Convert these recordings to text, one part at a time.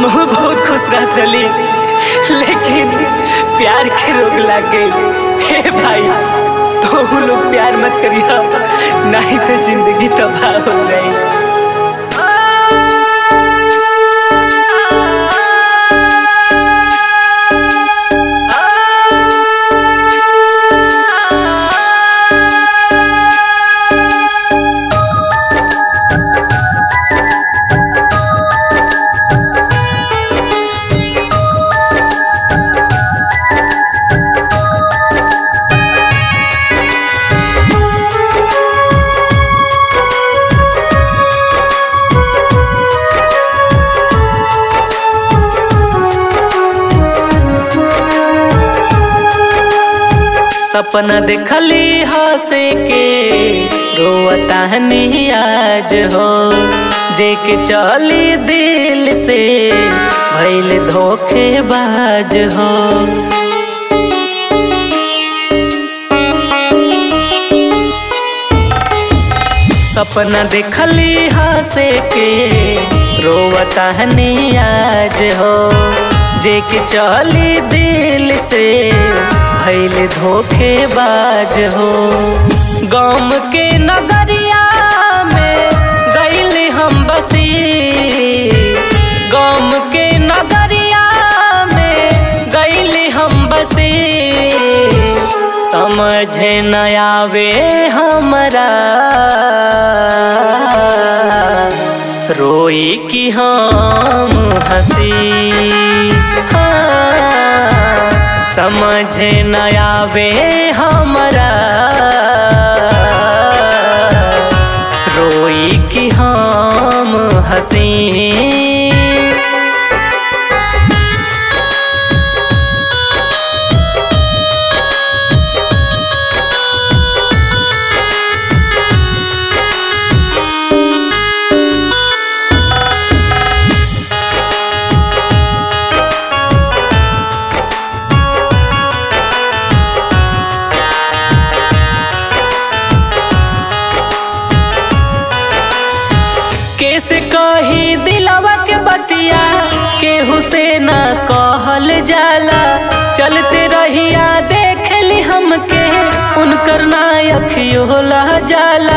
हम बहुत खुश रहत रही लेकिन प्यार के रोग लग गई हे भाई तो लोग प्यार मत करिए नहीं तो जिंदगी तबाह हो जाए सपना देखली हंसे के रोवतानी आज हो जे के चली दिल से भैल धोखेबाज हो सपना देखली हंसे के रोवतानी आज हो जे के चली दिल से भैल धोखेबाज हो गम के नगरिया में गैल हम बसी गम के नगरिया में गैल हम बसी समझ न आवे हमरा रोई कि हम हंसी हाँ समझ न आवे हमरा रोई कि हम हंसी कैसे कही दिलवा के बतिया केहू से ना कहल जाला चलते रहिया देख ली हमके उनकर ना अखियोला जाला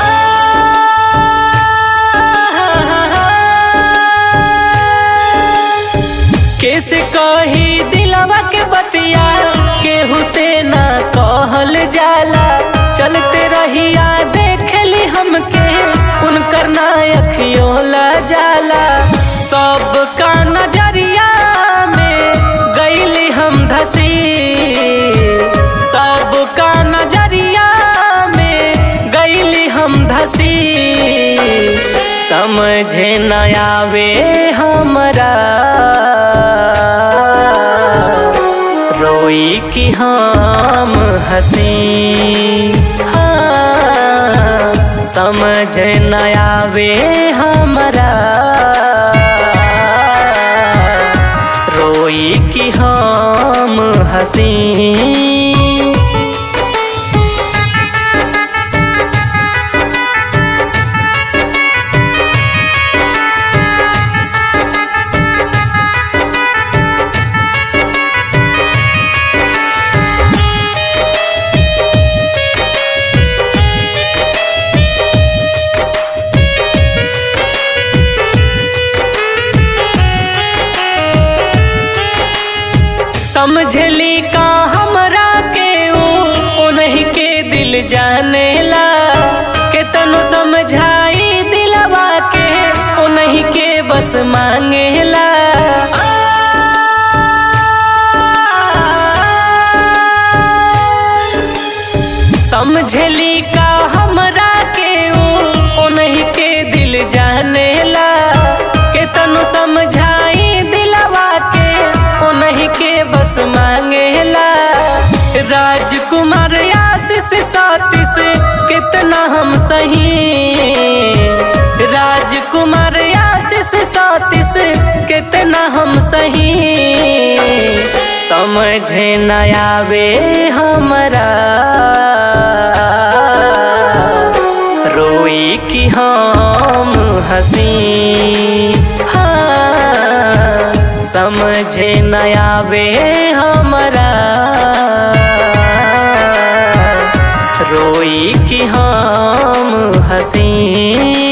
कैसे कही दिलवा के बतिया केहू से ना कहल जाला चलते रहिया देख ली हमके उनकर ना अखियोला जाला सबका नजरिया में गईली हम धसी सबका नजरिया में गईली हम धसी समझे न आवे हमरा रोई कि हम हंसी हाँ समझ न आवे हमरा रोई कि हम हंसी समझली का हमरा के उन्हीं के दिल जाने ला के तनु समझाई दिलवा के उन्हीं के बस मांगेला समझली का हमरा के उन्हीं के दिल जाने ला के तनु समझाई दिलवा के उन्हीं के बस मांगेला राजकुमार आशीष सातिस कितना हम सही राजकुमार आशीष सातिस कितना हम सही समझ न आवे हमरा रोई कि हम हंसी हाँ समझे न आवे हमरा रोई कि हम हंसी